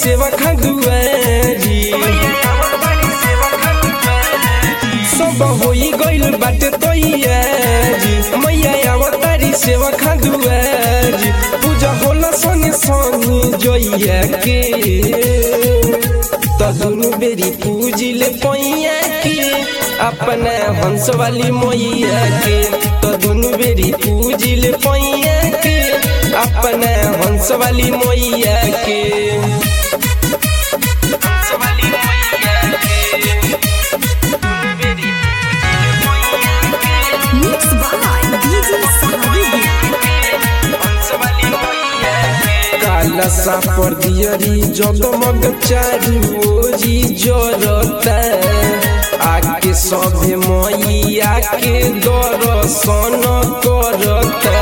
सेवा खा दुआरी सब होई गइल बाटे तैयारी मैया अवतारी सेवा खा दुआरी पूजा होला संगे संगे जोइया के त दुनु बेरी पूजिले पैया के अपना हंस वाली मैया के त दुनु बेरी पूजिले पैया के अपना हंस वाली मैया के हंस वाली मैया Mixed by DJ Sahabi. काला सा पर दियरी जगमग चारू ओरी जरता आके सभे मैया के दर्शन करता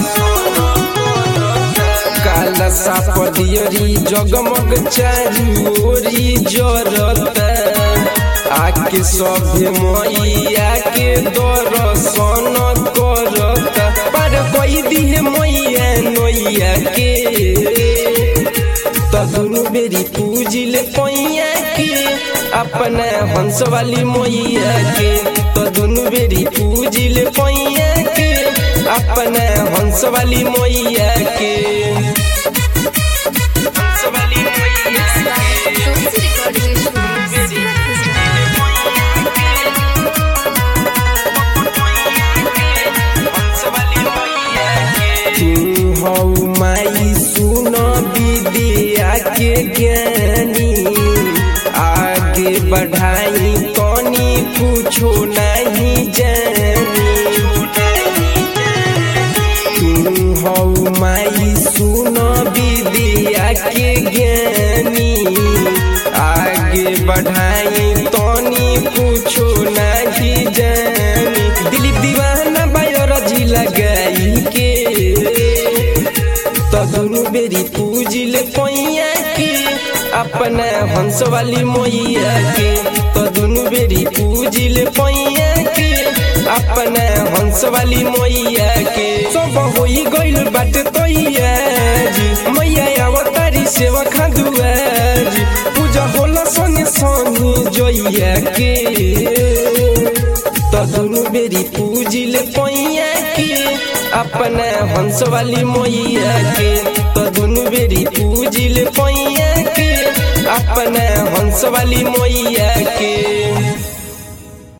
काला सा पर दियरी जगमग चारू ओरी जरता आके सभे मैया के दर्शन करता पर कोई दिहे मैया नैया के त दुनु बेरी पूजिले पैया के अपना हंस वाली मैया के त दुनु बेरी पूजिले पैया के अपना हंस वाली मैया के हंस वाली मैया Tulsi Recording Studio. तू हौ माई सुन विद्या के ज्ञानी आगे बढ़ाई कनी कुछो नहीं जानी तू हौ माई सुन विद्या के ज्ञानी आगे बढ़ाई तनी कुछो नहीं जानी दिलीप दीवाना बायोलॉजी लगाई के त दुनु बेरी पूजिले पैया के अपना हंस वाली मैया के त दुनु बेरी पूजिले पैया के अपना हंस वाली मैया के सब होई गइल बाटे तैयारी मैया अवतारी सेवा खा दुआरी पूजा होला संगे संगे जोइया के त दुनु बेरी पूजिले पैया के अपना हंस वाली मैया के त दुनु बेरी पूजिले पैया के अपना हंस वाली मैया के